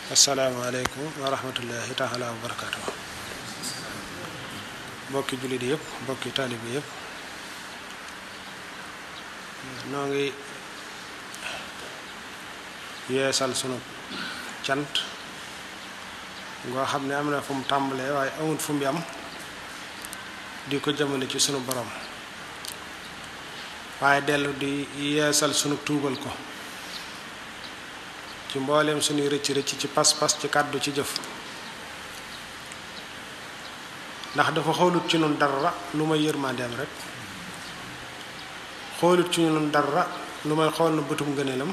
asalaamaaleykum wa rahmatullahi taala wa barakaatu mbokki jullit yëpp mbokki taalibe yëpp noo ngi yeesal sunu cant ngoo xam ne am na fu mu tàmbalee waaye amul fu mu yam di ko jëmale ci sunu borom waaye dellu di yeesal sunu tuubal ko ci mbooleem suñuy rëcc rëcc ci pas-pas ci kàddu ci jëf ndax dafa xoolut ci nun dara lu may yërmandeem rek xoolut ci nun dara lu may xool na bëtum ngëneelam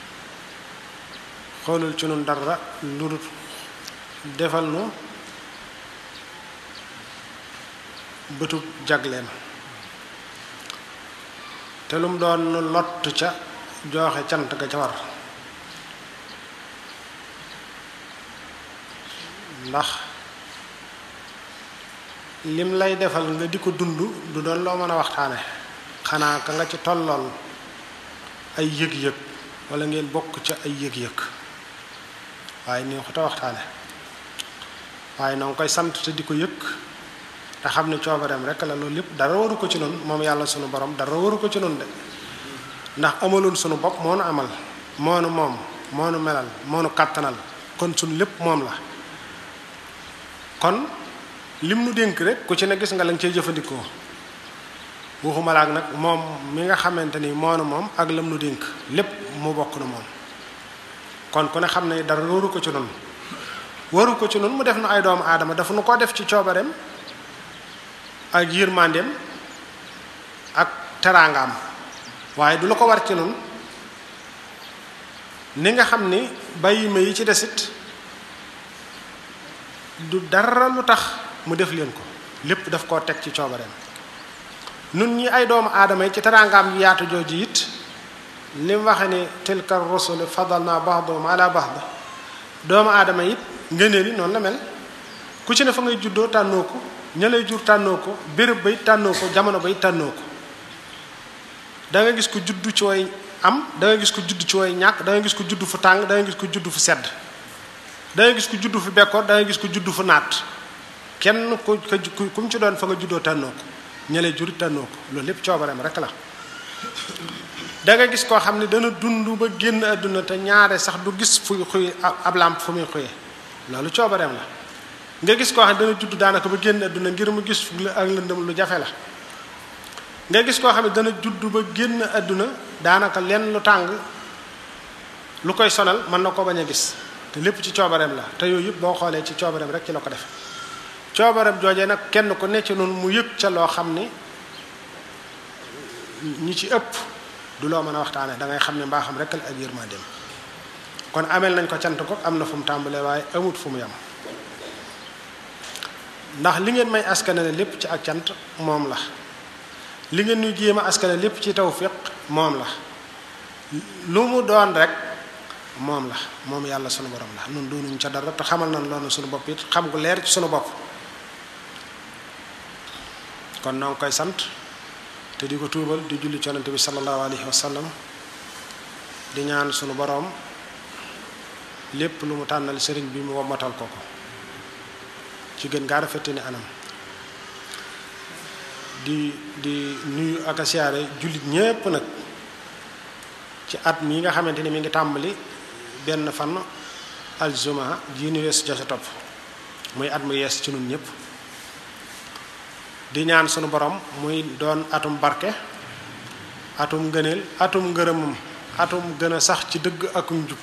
xoolul ci nun dara lu dul defal nu bëtub jagleem te lu mu doon nu lott ca joxe cant ga ca war ndax lim lay defal nga di ko dund du doon loo mën a waxtaane xanaa ka nga ci tollool ay yëg-yëg wala ngeen bokk ca ay yëg-yëg waaye nii ko te waxtaane waaye noo ngi koy sant te di ko yëg te xam ne coobareem rek la loolu lépp dara waru ko ci noonu moom yàlla sunu borom dara waru ko ci noonu de ndax amaloon sunu bopp moo nu amal moo nu moom moo nu melal moo nu kàttanal kon sunu lépp moom la kon lim nu dénk rek ku ci ne gis nga lañ cey jëfandikoo waxuma la ak nag moom mi nga xamante ni moonu moom ak lam nu dénk lépp mu bokk na moom kon ku ne xam ne dara waru ko ci noonu waru ko ci noonu mu def na ay doomu aadama dafa nu ko def ci coobareem ak yërmandeem ak teraangaam waaye du la ko war ci noonu ni nga xam ni bàyyi ma yi ci desit du dara lu tax mu def leen ko lépp daf koo teg ci coobareem nun ñi ay doomu aadama yi ci teraangaam yaatu jooju it li mu waxe ni tilka rusul fadalna ba'dahum ala ba'd doomu aadama it ngëneel yi noonu la mel ku ci ne fa ngay juddoo tànnoo ko ña lay jur tànnoo ko béréb bay tànnoo ko jamono bay tànnoo ko da nga gis ko juddu ci way am da nga gis ko juddu ci way ñàkk da nga gis ko juddu fu tàng da nga gis ko juddu fu sedd da nga gis ko juddu fu bekkoor da nga gis ko juddu fu naat kenn ku ku mu ci doon fa nga juddoo tànnoo ko ña lay jur tànnoo ko loolu lépp coobareem rek la da nga gis koo xam ne dana dund ba génn àdduna te ñaare sax du gis fuy xuy ab làmp fu muy xuyee loolu coobareem la nga gis koo xam ne dana judd daanaka ba génn àdduna ngir mu gis ak lëndëm lu jafe la nga gis koo xam ne dana judd ba génn àdduna daanaka lenn lu tàng lu koy sonal mën na ko bañ a gis te lépp ci coobareem la te yooyu yëpp boo xoolee ci coobareem rek ci la ko def coobareem joojee nag kenn ku nekk ci noonu mu yëg ca loo xam ni ñi ci ëpp du loo mën a waxtaane da ngay xam ne mbaaxam rek la ak yërmandeem kon ameel nañ ko cant ko am na fu mu tàmbalee waaye amut fu mu yam ndax li ngeen may askanale lépp ci ak cant moom la li ngeen ñuy jéem a askanale lépp ci tawfiq moom la lu mu doon rek moom la moom yàlla sunu borom la nun doonuñ ca dara te xamal nañ loolu sunu bopp it xam gu leer ci sunu bopp kon noo ngi koy sant te di ko tuubal di julli ci yonent bi sallallahu alayhi wa sallam di ñaan sunu boroom lépp lu mu tànnal sëriñ bi mu wommatal ko ko ci gën gaa rafete ni anam di di nuyu ak a siyaare jullit ñépp nag ci at mii nga xamante ni mi ngi tàmbali benn fan aljuma ji nu weesu ja sa topp muy at mu yees ci nun ñépp di ñaan sunu borom muy doon atum barke atum ngëneel atum ngërëmam atum gën a sax ci dëgg ak njub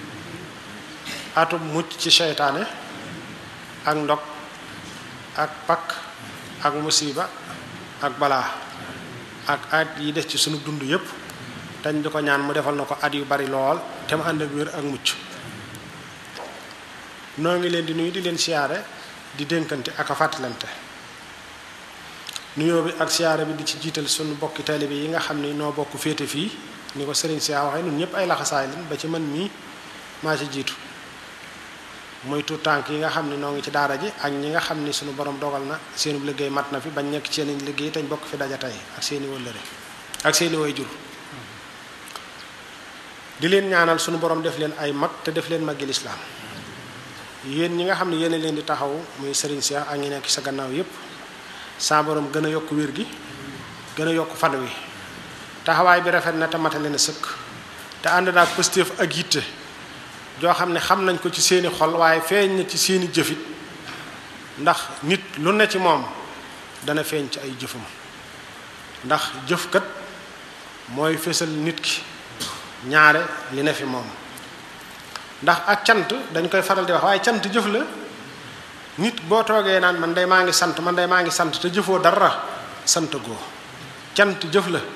atum mucc ci seytaane ak ndog ak pakk ak musiba ak balaa ak at yi des ci sunu dund yépp dañ di ko ñaan mu defal na ko at yu bari lool te mu ànd ak wér ak mucc noo ngi leen di nuyu di leen siyaare di dénkante ak a fàttalante nuyoo bi ak siyaare bi di ci jiital sunu bokki taalibe yi nga xam ni noo bokk féete fii ni ko sëriñ si waxee ñun ñëpp ay laxasaay lañ ba ci man mii maa ci jiitu muy tuut tànk yi nga xam ni noo ngi ci daara ji ak ñi nga xam ni sunu borom dogal na seenu liggéey mat na fi bañ nekk ci seen liggéey te ñu bokk fi daja tey ak seeni wëllëre ak seeni way jur di leen ñaanal sunu borom def leen ay mag te def leen maggi lislaam yéen ñi nga xam ne yéen leen di taxaw muy Serigne Cheikh ak ñi nekk sa gannaaw yépp saa borom gën a yokk wér gi gën a yokk fan wi taxawaay bi rafet na te matale na sëkk te ànd naag pëstéef ak yitte joo xam ne xam nañ ko ci seeni xol waaye feeñ na ci seeni jëfit ndax nit lu ne ci moom dana feeñ ci ay jëfam ndax jëfkat mooy fésal nit ki ñaare li ne fi moom ndax ak cant dañ koy faral di wax waaye cant jëf la nit boo toogee naan man day maa ngi sant man day maa ngi sant te jëfoo dara sant goo cant jëf la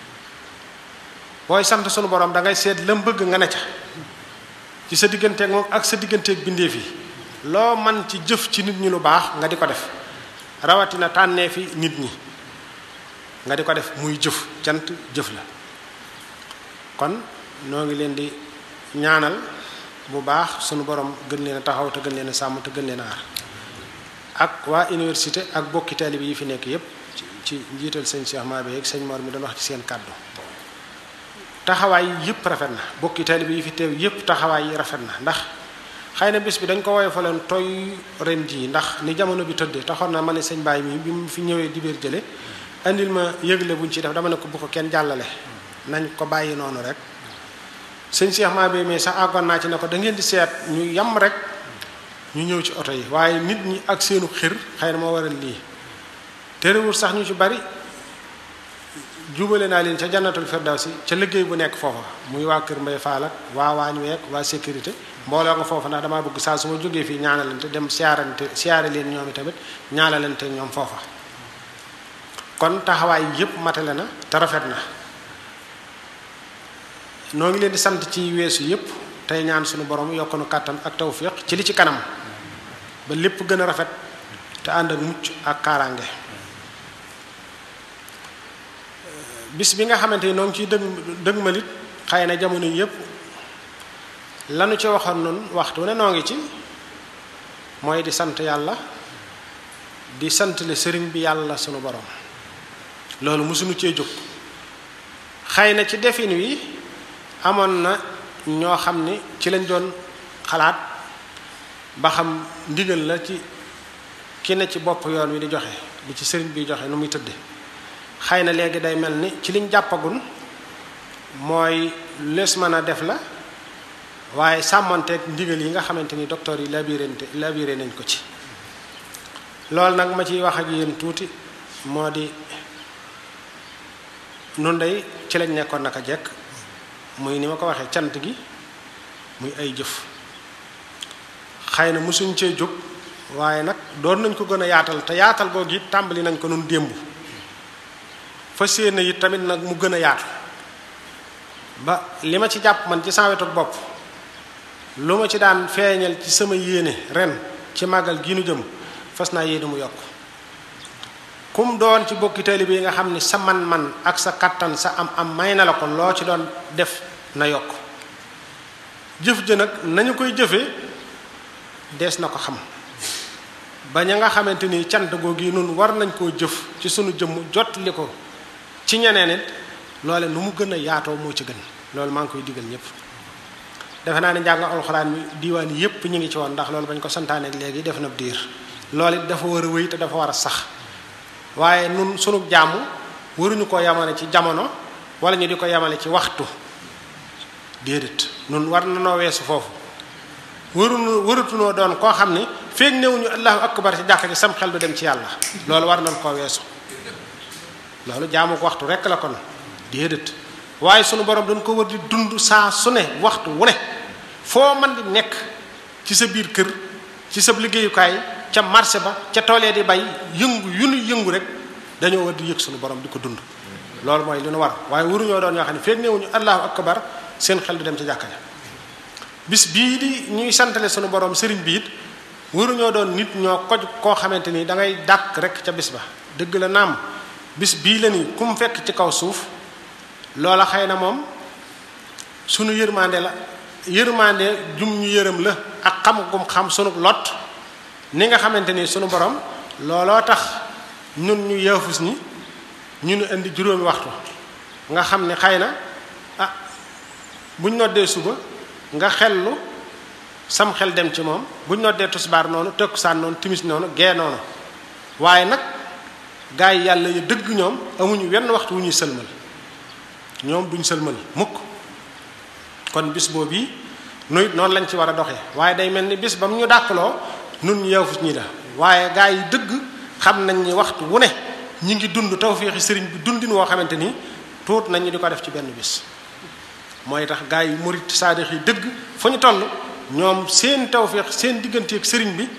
booy sant sunu borom da ngay seet lam bëgg nga ne ca ci sa digganteeg moom ak sa digganteeg bindeef yi loo man ci jëf ci nit ñi lu baax nga di ko def rawatina tànnee fi nit ñi nga di ko def muy jëf cant jëf la kon noo ngi leen di ñaanal bu baax sunu borom gën leen a taxaw te gën leen a sàmm te gën leen a aar ak waa université ak bokki taalibe yi fi nekk yépp ci njiital sëñ Cheikh Mabé ak sëñ Mor mi doon wax ci seen kàddu taxawaay yi yëpp rafet na bokki taalibe yi fi teew yëpp taxawaay yi rafet na ndax xëy na bis bi dañ ko woye fa leen toy ren jii ndax ni jamono bi tëddee taxoon na ma ne sëñ Baye mi bi mu fi ñëwee dibéer jële indil ma yëgle buñ ci def dama ne ko bu ko kenn jàllale nañ ko bàyyi noonu rek sëñ Cheikh Mabé mi sax àggoon naa ci ne ko da ngeen di seet ñu yam rek ñu ñëw ci oto yi waaye nit ñi ak seenu xir xëy na moo waral lii terewul sax ñu ci bari jubale naa leen ca jannatul firdawsi ca liggéey bu nekk foofa muy waa kër mbay faal ak waa waañ week waa sécurité mbooloo nga foofa ndax damaa bëgg saa su ma jógee fii ñaanalante dem siyaarante siyaare leen ñoom i tamit ñaanalante ñoom foofa kon taxawaay yépp matale na te rafet na noo ngi leen di sant ci weesu yépp tey ñaan suñu borom yokk nu kàttan ak tawfiq ci li ci kanam ba lépp gën a rafet te ànd ak mucc ak kaaraange bis bi nga xamante ni noo ngi ciy dëg dëgmalit xëy na jamono yépp lanu ci waxoon noonu waxtu ne noo ngi ci mooy di sant yàlla di sant le sëriñ bi yàlla sunu borom loolu mësuñu cee jóg xëy na ci defin wi amoon na ñoo xam ni ci lañ doon xalaat ba xam ndigal la ci ki ne ci bopp yoon wi di joxe di ci sëriñ bi joxe nu muy tëdde xëy na léegi day mel ni ci liñ jàppagun mooy lees mën a def la waaye sàmmonteeg ndigal yi nga xamante ni docteur yi labirante labiré nañ ko ci loolu nag ma ciy wax ak yéen tuuti moo di nun day ci lañ nekkoon naka jekk muy ni ma ko waxee cant gi muy ay jëf xëy na mosuñ cee jóg waaye nag doon nañ ko gën a yaatal te yaatal googu it tàmbali nañ ko nun démb fa séen it tamit nag mu gën a yaatu ba li ma ci jàpp man ci sama wetu bopp lu ma ci daan feeñal ci sama yéene ren ci màggal gi nu jëm fas naa yéene mu yokk kum doon ci bokki taalibe yi nga xam ni sa man-man ak sa kattan sa am-am may na la ko loo ci doon def na yokk jëf ja nag nañu koy jëfee dees na ko xam ba ña nga xamante ni cant googu yi nun war nañ koo jëf ci sunu jëmm jot li ko ci ñeneen it loole nu mu gën a yaatoo moo ci gën loolu maa ngi koy digal ñëpp defe naa ne njàng alxuraan mi diiwaan yépp ñu ngi ci woon ndax loolu bañ ko santaane léegi def na diir loolu it dafa war a wéy te dafa war a sax waaye nun sunu jàmm waruñu ko yamale ci jamono wala ñu di ko yamale ci waxtu déedéet nun war na noo weesu foofu waruñu warutunoo doon koo xam ni feeg newuñu allahu akbar ci jàkka ji sam xel du dem ci yàlla loolu war nañ koo weesu loolu jaamu ko waxtu rekk la kon déedéet waaye sunu borom dañ ko war di dund saa su ne waxtu wu ne foo man di nekk ci sa biir kër ci sa liggéeyukaay ca marché ba ca toolee di bay yëngu yu nu yëngu rek dañoo war di yëg sunu borom di ko dund loolu mooy li nu war waaye waruñoo doon ñoo xam ne feeg newuñu allahu akbar seen xel du dem ci jàkka ja bis bii di ñuy santale sunu borom sëriñ bi it waruñoo doon nit ñoo koj koo xamante ni da ngay dàq rek ca bis ba dëgg la naam bis bii la ni ku mu fekk ci kaw suuf loola xëy na moom sunu yërmande la yërmande jum ñu yërëm la ak xam gum xam sunu lot ni nga xamante ni sunu borom looloo tax ñun ñu yaafus ni ñu nu indi juróomi waxtu nga xam ne xëy na ah buñ noddee suba nga xellu sam xel dem ci moom buñ noddee tusbaar noonu takkusaan noonu timis noonu gee noonu waaye nag gaa yi yàlla yi dëgg ñoom amuñu wenn waxtu wu ñuy sëlmal ñoom duñ sëlmal mukk kon bis boobu yi nuy noonu lañ ci war a doxee waaye day mel ni bis ba mu ñu dàkkaloo nun ñu yeewu ñi da waaye gaa yi dëgg xam nañ ni waxtu wu ne ñi ngi dund tawféexi sëriñ bi dundin woo xamante ni tuut nañ ñu di ko def ci benn bis mooy tax gaa yi murit saadix yi dëgg fu ñu toll ñoom seen tawféex seen digganteeg sëriñ bi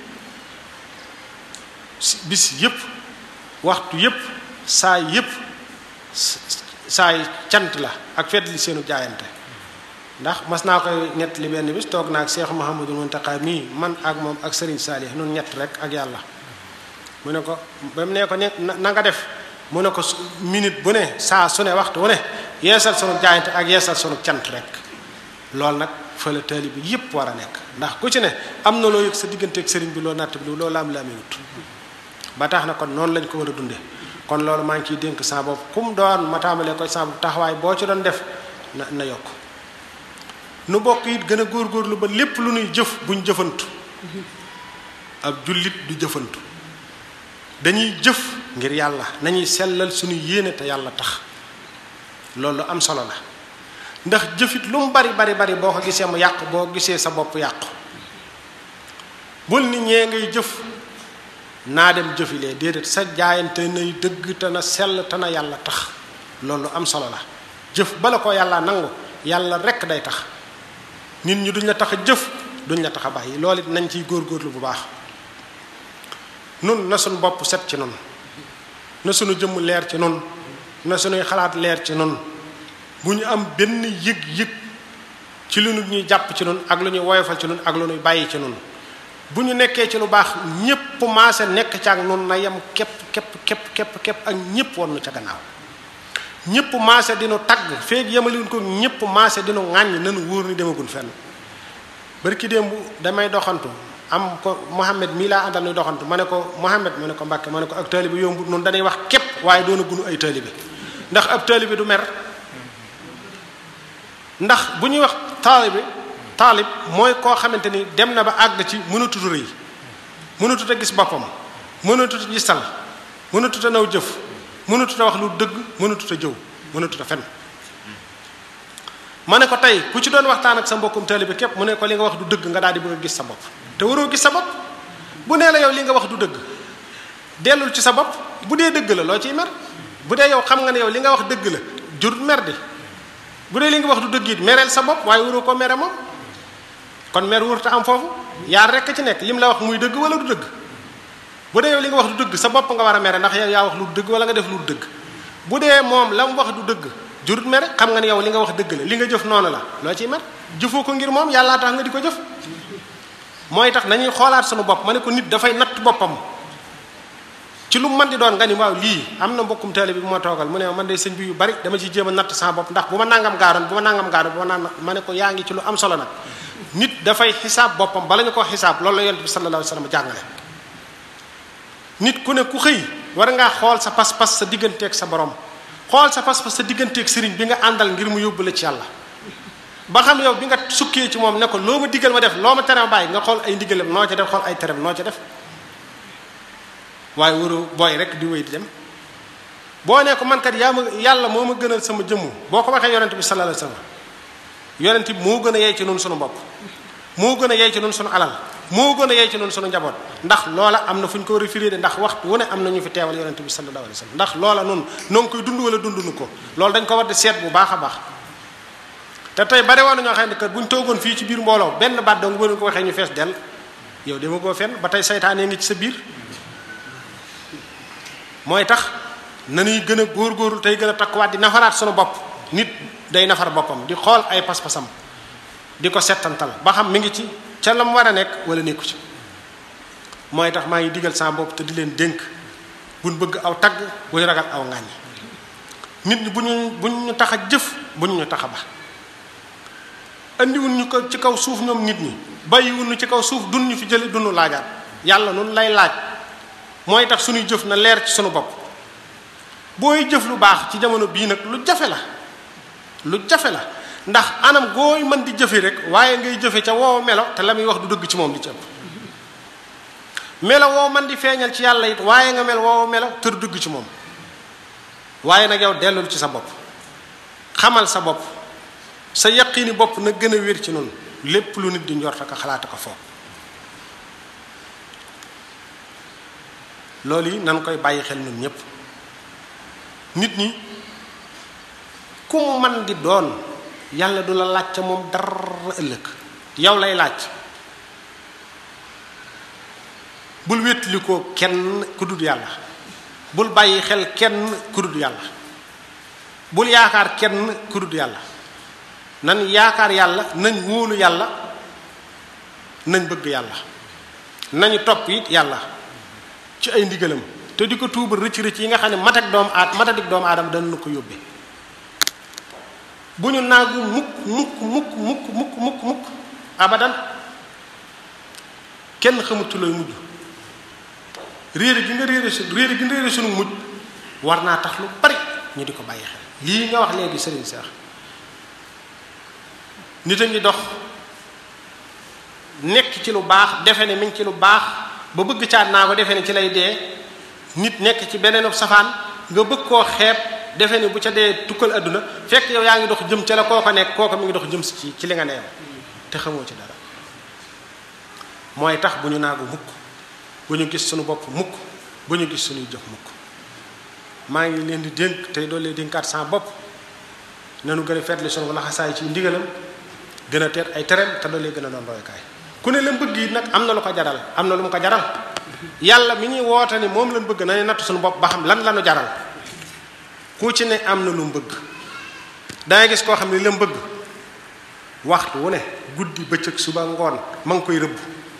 bis yépp waxtu yépp saa yépp saay cant la ak fedd li seenu jaayante ndax mas naa koy ñett li benn bis toog naa ak Cheikh Mouhamadou Mountakha mii man ak moom ak Serigne Salih nun ñett rek ak yàlla mu ne ko ba mu ne ko ne na nga def mu ne ko minute bu ne saa su ne waxtu wu ne yeesal sunu jaayante ak yeesal sunu cant rek loolu nag fële taali bi yépp war a nekk ndax ku ci ne am na loo yëg sa digganteeg Serigne bi loo natt bi loo laam laamee wut ba tax na kon noonu lañ ko war a dunde kon loolu maa ngi ciy dénk sa bopp kum doon ma tàmbalee ko sa bopp taxawaay boo ci doon def na na yokk nu bokk it gën a góorgóorlu ba lépp lu nuy jëf buñ jëfantu ab jullit du jëfantu dañuy jëf ngir yàlla nañuy sellal suñu yéene te yàlla tax loolu am solo la ndax jëfit lu mu bari bari bari boo ko gisee mu yàqu boo gisee sa bopp yàqu bul ni ñee ngay jëf naa dem jëfilee déedéet sa jaayante nay dëgg te na sell te na yàlla tax loolu am solo la jëf bala ko yàlla nangu yàlla rekk day tax nit ñi duñ la tax a jëf duñ la tax a bàyyi loolu it nañ ciy góorgóorlu bu baax nun na suñu bopp set ci nun na suñu jëmm leer ci nun na suñuy xalaat leer ci nun bu ñu am benn yëg-yëg ci lu ñuy jàpp ci nun ak lu ñuy woyofal ci nun ak lu ñuy bàyyi ci nun bu ñu nekkee ci lu baax ñépp maase nekk ca ak nun na yem képp képp képp képp képp ak ñépp woon nu ca gannaaw ñépp maase dinu tagg feeg yemaliwuñ ko ñépp maase dinu ŋàññ nanu wóor ni demagun fenn barki démb damay doxantu am ko Mohamed mii laa àndal nuy doxantu ma ne ko Mohamed ma ne ko Mbàkke ma ne ko ak taalibe yombut noonu dañuy wax képp waaye doona gunu ay taalibe ndax ab taalibe du mer ndax bu ñuy wax taalibe taalib mooy koo xamante ni dem na ba àgg ci mënatut a rëy mënatut a gis boppam mënatut a gisal mënatut a naw jëf mënatut a wax lu dëgg mënatut a jëw mënatut a fen ma ne ko tey ku ci doon waxtaan ak sa mbokkum taalibe képp mu ne ko li nga wax du dëgg nga daal di bëgg a gis sa bopp te waroo gis sa bopp bu nee la yow li nga wax du dëgg dellul ci sa bopp bu dee dëgg la loo ciy mer bu dee yow xam nga ne yow li nga wax dëgg la jurut mer di bu dee li nga wax du dëgg it mereel sa bopp waaye waroo ko mere moom kon mer wurta am foofu yaar rekk ci nekk lim la wax muy dëgg wala du dëgg bu dee yow li nga wax du dëgg sa bopp nga war a mere ndax yow yaa wax lu dëgg wala nga def lu dëgg bu dee moom la mu wax du dëgg jurut mere xam nga ne yow li nga wax dëgg la li nga jëf noonu la loo ciy mer jëfoo ko ngir moom yàllaa tax nga di ko jëf mooy tax nañuy xoolaat sunu bopp ma ne ko nit dafay natt boppam ci lu man di doon nga ni waaw lii am na mbokkum taalibe bi bu ma toogal mu ne man de sëñ bi yu bari dama ci jéem a natt sama bopp ndax bu ma nangam gaaroon bu ma nangam gaaroon bu ma naan ma ne ko yaa ngi ci lu am solo nag nit dafay xisaab boppam bala ñu ko xisaab loolu la yonent bi sallallahu alayhi wasallam jàngale nit ku ne ku xëy war ngaa xool sa pas-pas sa digganteeg sa borom xool sa pas-pas sa digganteeg sëriñ bi nga àndal ngir mu yóbbu la ci yàlla ba xam yow bi nga sukkee ci moom ne ko loo ma digal ma def loo ma tere ma bàyyi nga xool ay ndigalam noo ca def xool ay terem noo ca def waaye waru booy rek di wéy di dem boo ne ko man kat yaa ma yàlla moo ma gënal sama jëmm boo ko waxee yonent bi sallallahu alayhi wasallam yonent bi moo gën a yey ci nun sunu bopp moo gën a yey ci nun sunu alal moo gën a yey ci nun sunu njaboot ndax loola am na fu ñu ko war a firée de ndax waxtu wu ne am na ñu fi teewal yonent bi sallallahu alayhi wasallam ndax loola nun noo ngi koy dund wala dunduñu ko loolu dañ ko war di seet bu baax a baax te tey bari woon na ñoo xam ne kat bu ñu toogoon fii ci biir mbooloo benn baat dong bu ko waxee ñu fees dell yow dama koo fenn ba tey saytaanee ngi ci sa biir mooy tax nanuy gën a góorgóorlu tey gën a takkuwaat di nafaraat sunu bopp nit day nafar boppam di xool ay pas-pasam di ko settantal ba xam mi ngi ci ca la mu war a nekk wala nekku ci mooy tax maa ngi digal sama bopp te di leen dénk buñ bëgg aw tagg buñ ragal aw ŋàññi nit ñi bu ñu bu ñu tax a jëf bu ñu tax a ba andiwuñ ñu ko ci kaw suuf ñoom nit ñi bàyyiwuñ ñu ci kaw suuf dun ñu fi jële dunu laajaat yàlla nun lay laaj mooy tax suñuy jëf na leer ci sunu bopp booy jëf lu baax ci jamono bii nag lu jafe la lu jafe la ndax anam gooy mën di jëfe rek waaye ngay jëfe ca woow melo te la muy wax du dëgg ci moom li ci ëpp melo woo man di feeñal ci yàlla it waaye nga mel woow melo te du dëgg ci moom waaye nag yow dellul ci sa bopp xamal sa bopp sa yaqini bopp na gën a wér ci noonu lépp lu nit di njort ak xalaat ko foog loolu yi nan koy bàyyi xel ñun ñépp nit ñi ku mu man di doon yàlla du la laaj ca moom dara ëllëg yow lay laaj bul wétli ko kenn ku dul yàlla bul bàyyi xel kenn ku dul yàlla bul yaakaar kenn ku dul yàlla nan yaakaar yàlla nañ wóolu yàlla nañ bëgg yàlla nañu topp it yàlla ci ay ndigalam te di ko tuubal rëcc rëcc yi nga xam ne matak doomu aad matadik doomu aadama dana na ko yóbbee bu ñu naagu mukk mukk mukk mukk mukk mukk mukk abadan kenn xamutu lay mujj réere gi nga réere su réere gi nga réere sunu mujj war naa tax lu bari ñu di ko bàyyi xel lii nga wax léegi sëriñ Seex nit a ngi dox nekk ci lu baax defe ne mi ngi ci lu baax ba bëgg caat naa ko defe ne ci lay dee nit nekk ci beneen safaan nga bëgg koo xeeb defe ne bu ca dee tukkal adduna fekk yow yaa ngi dox jëm ca la kooko nekk kooko mi ngi dox jëm si ci ci li nga neew te xamoo ci dara mooy tax bu ñu naagu mukk bu ñu gis suñu bopp mukk bu ñu gis suñuy jëf mukk maa ngi leen di dénk tey doole leen dénkaat sama bopp nanu gën a feetli sunu laxasaay ci ndigalam gën a teet ay tereem te doole gën a doon roykaay ku ne leen bëgg yi nag am na lu ko jaral am na lu mu ko jaral yàlla mi ñuy woote ni moom lañ bëgg nañu natt suñu bopp ba xam lan lanu jaral ku ci ne am na lu mu bëgg dangay gis koo xam ne lam bëgg waxtu wu ne guddi bëccëg suba ngoon ma ngi koy rëbb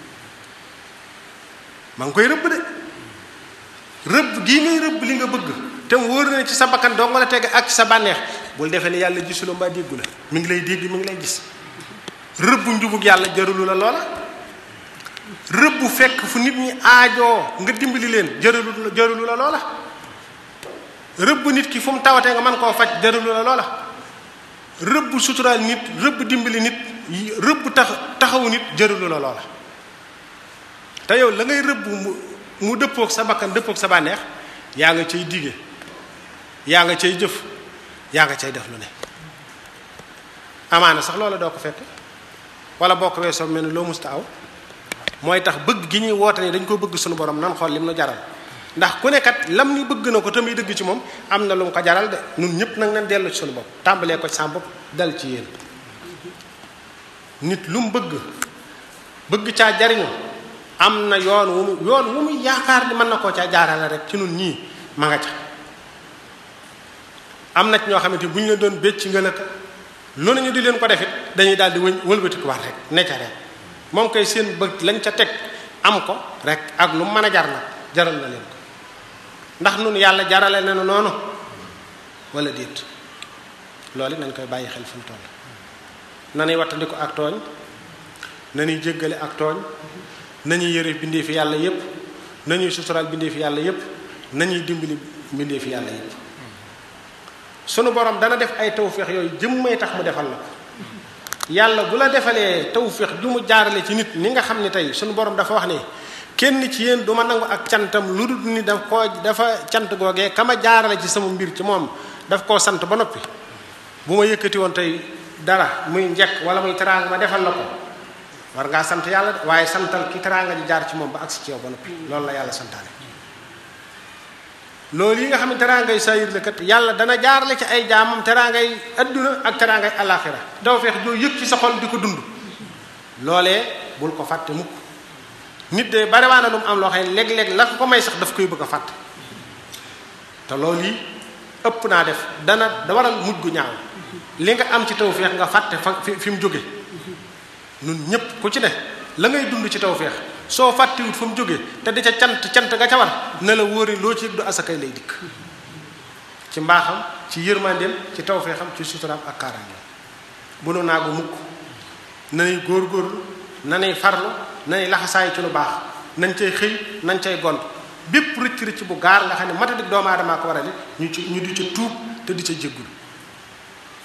ma ngi koy rëbb de rëbb gii ngay rëbb li nga bëgg te mu wóor na ci sa bakkan doo nga la teg ak ci sa bànneex bul defee ne yàlla gisula mbaa déggu la mi ngi lay dégg mi ngi lay gis rëbb njubug yàlla jërulu la loola rëbb fekk fu nit ñi aajoo nga dimbali leen jërulu jërulu la loola rëbb nit ki fu mu tawatee nga mën koo faj jërulu la loola rëbb suturaal nit rëbb dimbali nit rëbb tax taxawu nit jërulu la loola te yow la ngay rëbb mu mu dëppook sa bakkan dëppook sa bànneex yaa nga cay dige yaa nga cay jëf yaa nga cay def lu ne amaana sax loola doo ko fekk wala boo ko weesoo mel ni loo musta aw mooy tax bëgg gi ñuy woote ni dañ ko bëgg suñu borom nan xool lim nu jaral ndax ku nekkat lam ni bëgg na ko tamit dëgg ci moom am na lu mu ko jaral de ñun ñëpp nag nañ dellu ci suñu bopp tàmbalee ko ci sa bopp dal ci yéen nit lu mu bëgg bëgg caa jariñu am na yoon wu mu yoon wu mu yaakaar ni mën na koo caa jaarale rek ci nun ñii ma nga ca am na ci ñoo xamante bu ñu leen doon bécc nga lëkk lu nañu di leen ko defit dañuy daal di wëñ wëlbatikuwaat rek ne ca rek moom koy seen bëgg lañ ca teg am ko rek ak lu mën a jar nag jaral na leen ko ndax nun yàlla jarale na nu noonu wala déet loolu nañ koy bàyyi xel fu mu toll nanuy wattandiku ak tooñ nañuy jéggale ak tooñ nañuy yëre bindee fi yàlla yépp nañuy suturaal bindee fi yàlla yépp nañuy dimbali bindee fi yàlla yépp sunu borom dana def ay tawféex yooyu jëmmay tax mu defal la ko yàlla bu la defalee tawféex ju mu jaarale ci nit ni nga xam ne tey sunu borom dafa wax ne kenn ci yéen du ma nangu ak cantam lu dul ni daf koo dafa cant googee kama jaarale ci sama mbir ci moom daf koo sant ba noppi bu ma yëkkati woon tey dara muy njekk wala muy teraanga ma defal la ko war ngaa sant yàlla de waaye santal ki teraanga ji jaar ci moom ba agsi ci yow ba noppi loolu la yàlla santaane loolu yi nga xam ne teraangay sayir la kat yàlla dana jaarale ci ay jaamam teraangay adduna ak teraangay alaxira daw feex joo yëg ci sa xol di ko dund loolee bul ko fàtte mukk nit de bariwaana lu mu am loo xam ne léeg-léeg la ko may sax daf koy bëgg a fàtte te loolu yi ëpp naa def dana da waral mujj gu ñaaw li nga am ci tawfeex nga fàtte fa fi mu jóge nun ñépp ku ci ne la ngay dund ci tawfeex soo fàttiwut fa mu jógee te di ca cant cant nga ca war ne la wóori loo ci yëg du asakay lay dikk ci mbaaxam ci yërmandeem ci tawfeexam ci suturaam ak kaaraangeem bu nu naagu mukk nanuy góor-góorlu nanuy farlu nanuy laxasaay ci lu baax nañ cay xëy nañ cay gont bépp rëcc rëcc bu gaar nga xam ne matadik doomu aadama ko waral ñu ci ñu di ca tuub te di ca jéggul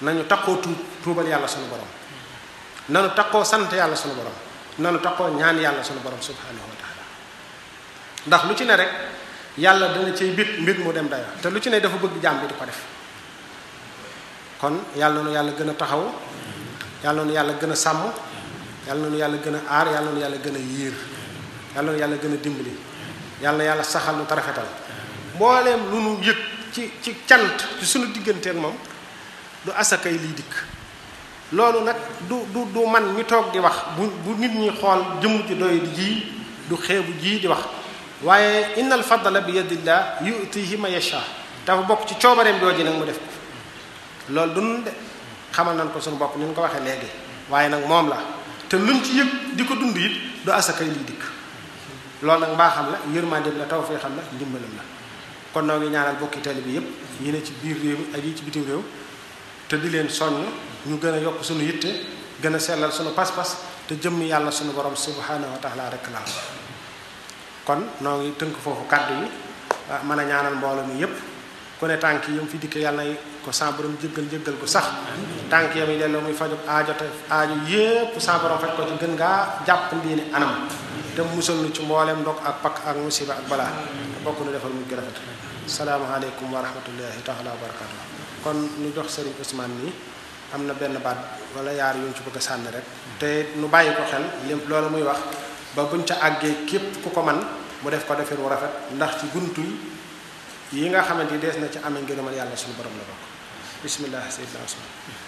nañu takkoo tuub tuubal yàlla sunu borom nanu takkoo sant yàlla sunu borom nanu takkoo ñaan yàlla sunu borom subhanahu wa taala ndax lu ci ne rek yàlla dana cay bit mbir mu dem dayo te lu ci ne dafa bëgg jaam bi di ko def kon yàlla nu yàlla gën a taxaw yàlla nu yàlla gën a sàmm yàlla nu yàlla gën a aar yàlla nu yàlla gën a yiir yàlla nu yàlla gën a dimbali yàlla na yàlla saxal nu tarafetal mbooleem lu nu yëg ci ci cant ci sunu digganteeg moom du asakay liy dikk loolu nag du du du man mi toog di wax bu bu nit ñi xool jëmm ji doy di ji du xeebu ji di wax waaye innal fadla bi yadillah yutihi ma yasha dafa bokk ci coobareem jooji nag mu def ko loolu du nun de xamal nañ ko suñu bopp ni ñu ko waxee léegi waaye nag moom la te luñ ci yëg di ko dund it du asakay liy dikk loolu nag mbaaxam la yërmandeem la tawfeexam la ndimbalam la kon noo ngi ñaanal bokki tali bi yépp yi ne ci biir réew mi ak yi ci bitim réew te di leen soññ ñu gën a yokk suñu yitte gën a sellal suñu pas-pas te jëmmi yàlla suñu borom subhanahu wa taala rek la kon noo ngi tënk foofu kàddu yi mën a ñaanal mbooloo mi yépp ku ne tànk yi mu fi dikke yàlla na ko sa borom jëggal jëggal ko sax tànk yam yi delloo muy faju aajo te aajo yépp sa borom faj ko ci gën ngaa jàpp ndiini anam te musal nu ci mbooleem ndog ak pakk ak musiba ak balaa te bokk nu defal mu gën a rafet salaamaaleykum wa rahmatullahi taala wa barakatu kon ñu jox sëriñ Ousmane nii am na benn baat wala yaar yu ñu ci bëgg a sànni rek te nu bàyyi ko xel lim loolu muy wax ba buñ ca àggee képp ku ko man mu def ko defin wu rafet ndax ci buntu yi nga xamante ni dees na ci amee ngërëmal yàlla suñu borom la bokk bismillah sayyidina Ousmane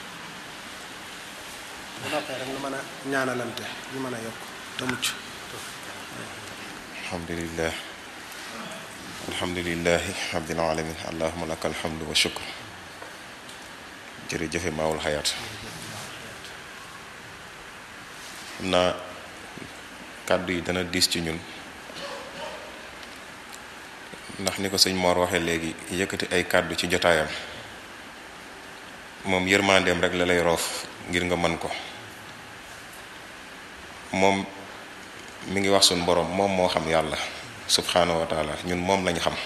bu noppee rek nu mën a ñaanalante ñu mën a yokk te mucc alhamdulillah alhamdulillahi rabbil alamin allahumma laka alhamdu wa shukr jërëjëfe maawul xayaat xam naa kàddu yi dana diis ci ñun ndax ni ko sëñ Mor waxee léegi yëkkati ay kàddu ci jotaayam moom yërmandeem rek la lay roof ngir nga mën ko moom mi ngi wax suñ borom moom moo xam yàlla subhanahu wa taala ñun moom lañu xam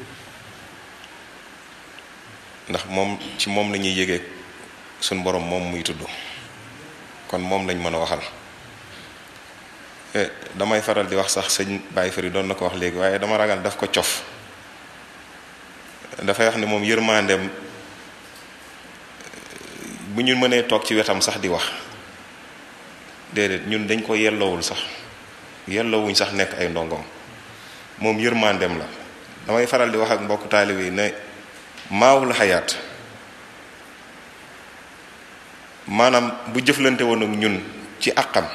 ndax moom ci moom la ñuy yëgee suñ borom moom muy tudd kon moom lañ mën a waxal damay faral di wax sax sëñ Baye Fari doon na ko wax léegi waaye dama ragal daf ko cof dafay wax ne moom yërmandeem bu ñu mënee toog ci wetam sax di wax déedéet ñun dañ ko yelloowul sax yelloowuñ sax nekk ay ndongom moom yërmandeem la damay faral di wax ak mbokk taalibe yi ne maawul xayaat maanaam bu jëflante woon ak ñun ci àqam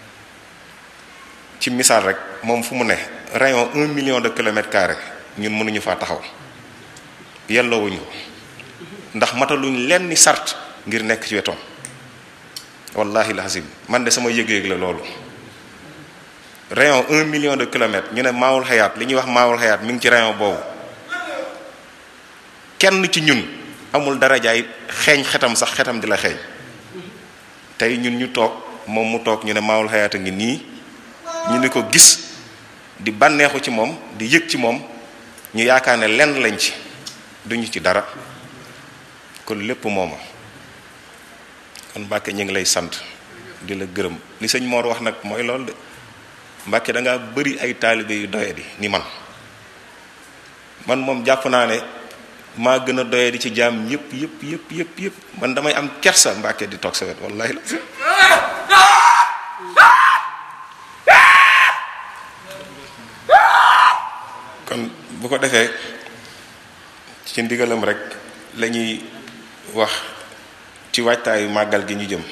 ci misaal rek moom fu mu ne rayon un million de kilomètres carrés ñun mënuñu faa taxaw yelloowuñ ko ndax mataluñ lenn ni sart ngir nekk ci wetoom wallahi lazim man de sama yëg-yëg la loolu rayon un million de kilomètres ñu ne maawul xayaat li ñuy wax maawul xayaat mi ngi ci rayon boobu kenn ci ñun amul darajaay xeeñ xetam sax xetam di la xeeñ tey ñun ñu toog moom mu toog ñu ne maawul xayaat a ngi nii ñu ne ko gis di bànneexu ci moom di yëg ci moom ñu yaakaar ne lenn lañ ci duñu ci dara kon lépp mooma kon Mbàkke ñu ngi lay sant di la gërëm li sëñ Mor wax nag mooy loolu de Mbàkke da ngaa bëri ay taalibe yu doyadi ni man man moom jàpp naa ne maa gën a doyadi ci jaam yëpp yëpp yëpp yëpp yëpp man damay am kersa Mbàkke di toog sa wet wallahi la kon bu ko defee ci ndigalam rek lañuy wax ci waajtaayu màggal gi ñu jëm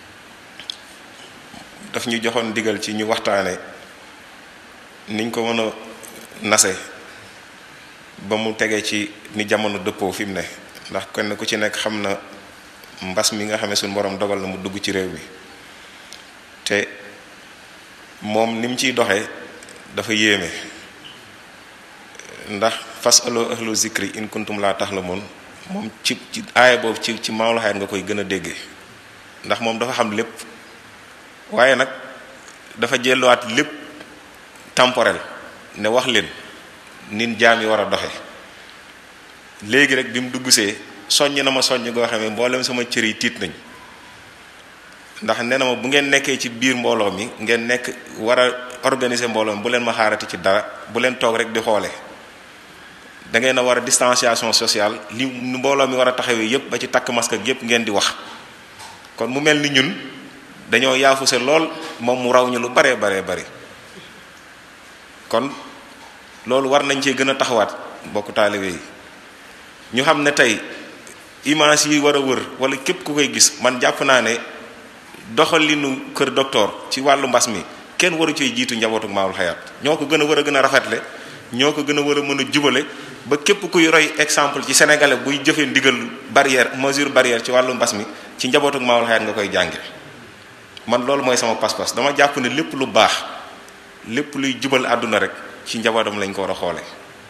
daf ñu joxoon ndigal ci ñu waxtaane niñ ko mën a nase ba mu tege ci ni jamono dëppoo fi mu ne ndax kenn ku ci nekk xam na mbas mi nga xam ne suñu borom dogal na mu dugg ci réew mi te moom ni mu ciy doxee dafa yéeme ndax fas aloo ahlu zikri in kuntum laa taxlamoon moom ci ci aaya boobu ci ci maawlu xayat nga koy gën a déggee ndax moom dafa xam lépp waaye nag dafa jelluwaat lépp temporel ne wax leen nin jaam yi war a doxe léegi rek bi mu duggsee soññ na ma soññ goo xam ne mboolem sama cër yi tiit nañ ndax nee na ma bu ngeen nekkee ci biir mbooloo mi ngeen nekk war a organiser mbooloo mi bu leen ma xaarati ci dara bu leen toog rek di xoole da ngeen a war a distanciation sociale li mbooloo mi war a taxawee yépp ba ci takk masque ak yépp ngeen di wax kon mu mel ni ñun dañoo yaafuse lool moom mu raw ñu lu baree baree bari kon loolu war nañ cee gën a taxawaat mbokku taalibe yi ñu xam ne tey image yi war a wër wala képp ku koy gis man jàpp naa ne doxalinu kër docteur ci wàllu mbas mi kenn waru cee jiitu njabootu maawul xayaat ñoo ko gën a war a gën a rafetle ñoo ko gën a war a mën a jubale ba képp kuy roy exemple ci sénégalais buy jëfee ndigal barrière mesure barrière ci wàllu mbas mi ci njabootu maawul xayaat nga koy jànge man loolu mooy sama pas-pas dama jàpp ne lépp lu baax lépp luy jubal àdduna rek ci njabootam lañ ko war a xoole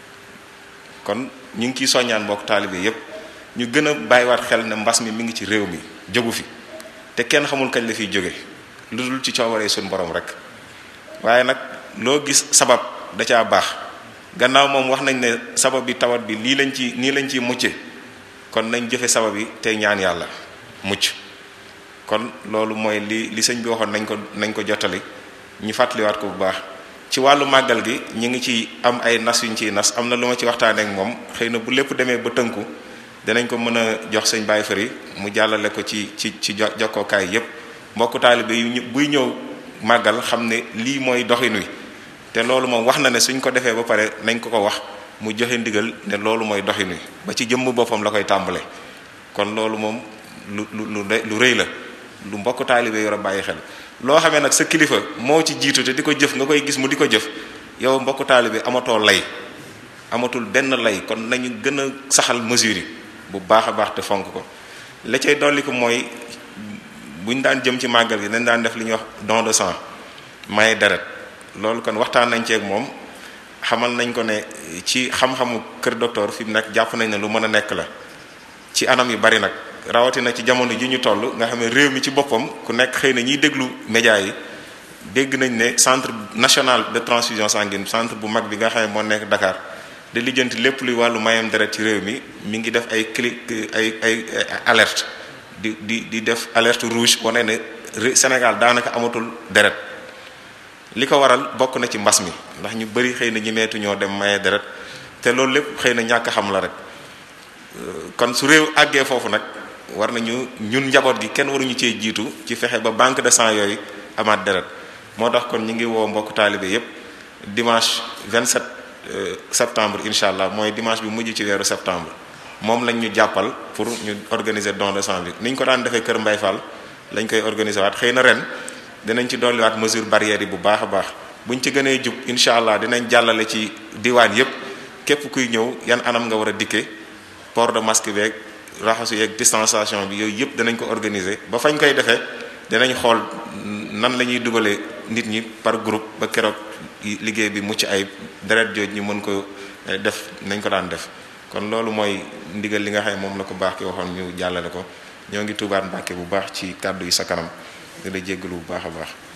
kon ñu ngi ciy soññaan mbokk taalibe yépp ñu gën a bàyyiwaat xel ne mbas mi mi ngi ci réew mi jógu fi te kenn xamul kañ la fiy jóge lu dul ci coobaree suñu borom rek waaye nag loo gis sabab da caa baax gannaaw moom wax nañ ne sabab bi tawat bi lii lañ ci nii lañ ciy mucce kon nañ jëfe sabab yi tey ñaan yàlla mucc kon loolu mooy li li sëñ bi waxoon nañ ko nañ ko jottali ñu fàttaliwaat ko bu baax ci wàllu màggal gi ñu ngi ci am ay nas yuñ ciy nas am na lu ma ci waxtaanee ak moom xëy na bu lépp demee ba tënku dinañ ko mën a jox sëñ Baye Fari mu jàllale ko ci ci ci jokkookaay yépp mbokku taalibe yu buy ñëw màggal xam ne lii mooy doxin wi te loolu moom wax na ne suñ ko defee ba pare nañ ko ko wax mu joxe ndigal ne loolu mooy doxin wi ba ci jëmm boppam la koy tàmbale kon loolu moom lu lu lu lu rëy la lu mbokku taalibe yor a bàyyi xel loo xamee nag sa kilifa moo ci jiitu te di ko jëf nga koy gis mu di ko jëf yow mbokku taalibe amatoo lay amatul benn lay kon nañu gën a saxal mesures yi bu baax a baax te fonk ko la cay dolli ko mooy buñ daan jëm ci màggal gi dañ daan def li ñuy wax don de sang maye deret loolu kon waxtaan nañ ceeg moom xamal nañ ko ne ci xam-xamu kër docteur fi mu nekk jàpp nañ ne lu mën a nekk la ci anam yu bari nag rawatina ci jamono ji ñu toll nga xam ne réew mi ci boppam ku nekk xëy na ñiy déglu média yi dégg nañ ne centre national de transfusion sanguine centre bu mag bi nga xam ne moo nekk Dakar di lijjanti lépp luy wàllu mayam deret ci réew mi mi ngi def ay clic ay ay alerte di di di def alerte rouge wane ne Sénégal daanaka amatul deret li ko waral bokk na ci mbas mi ndax ñu bari xëy na ñi meetu ñoo dem maye deret te loolu lépp xëy na ñàkk xam la rek kon su réew àggee foofu nag war nañu ñun njaboot gi kenn waruñu cee jiitu ci fexe ba banque de sang yooyu amaat deret moo tax kon ñu ngi woo mbokk taalibe yépp dimanche 27 septembre incha allah mooy dimanche bi mujj ci weeru septembre moom lañ ñu jàppal pour ñu organiser don de sang bi ni ñu ko daan defee Kër Mbay Fall lañ koy organiser waat xëy na ren dinañ ci dolliwaat mesure barrière yi bu baax a baax buñ ci gënee jub incha allah dinañ jàllale ci diwaan yépp képp kuy ñëw yan anam nga war a dikkee port de masque beeg raxasu yeeg distanciation bi yooyu yépp danañ ko organiser ba fañ koy defee dinañ xool nan la ñuy dugalee nit ñi par groupe ba keroog liggéey bi mucc ay deret jooj ñu mën ko def nañ ko daan def kon loolu mooy ndigal li nga xam ne moom la ko baax ki waxoon ñu jàllale ko ñoo ngi tuubaat mbàkke bu baax ci kàddu yi sa kanam di la jéggalu bu baax a baax